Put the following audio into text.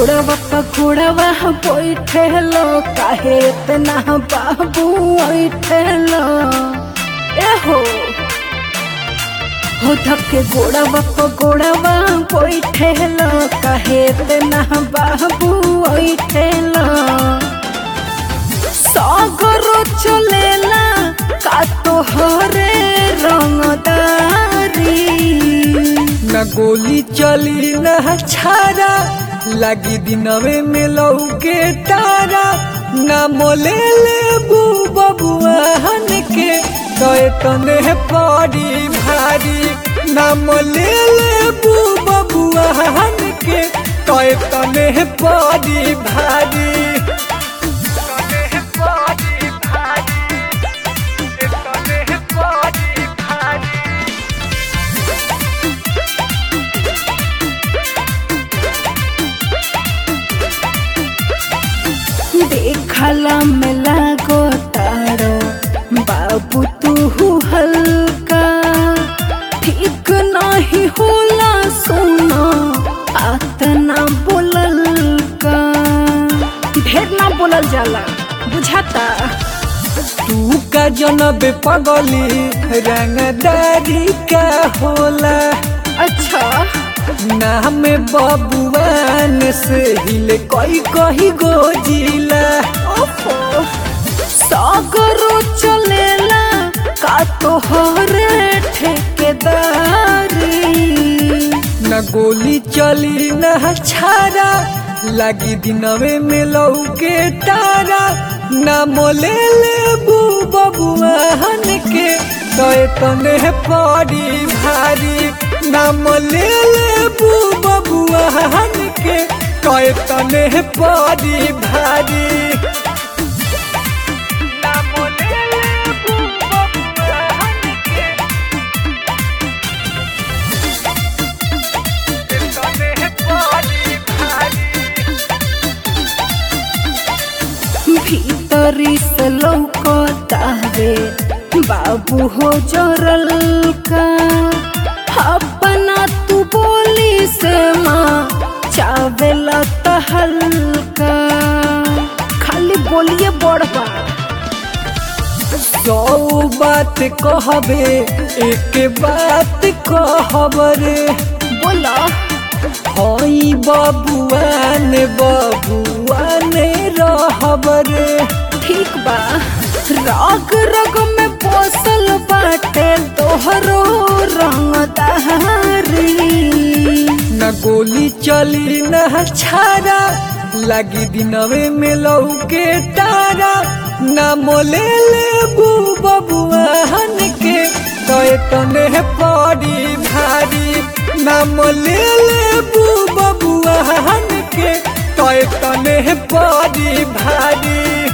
गोड़वा पकोड़वा बैठेलो काहे इतना बाबू ऐठेलो ए हो हो धक्के गोड़वा पकोड़वा बैठेलो काहे इतना बाबू ऐठेलो सागरो चलेला का तोहरे रंगदारी न गोली चली न छारा लगी दिनवे में लौके तारा न मोले ले बबुआहन के गए तने पड़ी भारी न मोले ले बबुआहन के गए तने पड़ी भारी तने पड़ी भारी तने पड़ी भारी देखला में लागो तारो बाबू तू हल्का ठीक नहीं होला सुनो आतना बोलल का ढेर ना बोलल जाला बुझाता तू का जनब पगली रंगदारी का होला अच्छा नाम बबुआन से हिले कई कही गोजिला ओफो सागरो चलेला का तोहरे ठेकेदारी न गोली चली न छारा लगी दिनवे में लौके तारा न मोले ले बबुआन के तय तने पड़ी भारी न मोले ले बबुआन के तय तने पड़ी भारी न मोले ले बबुआन के तने पड़ी भारी भीतरी से लौकतावे बाबू हो जरल का अपना तू बोली से माँ चावेला तहलका खाली बोलिए बड़बा सौ बात कहबे एक बात कहबरे बोला हई बबुआन बबुआन रहबरे ठीक बा राग रग में पोसल बाटे तोहरो रंगदारी न गोली चली न छारा लगी दिनवे में लौके तारा न मोले ले बबुआन के तय तने पड़ी भारी न मोले ले बबुआन के तय तने पड़ी भारी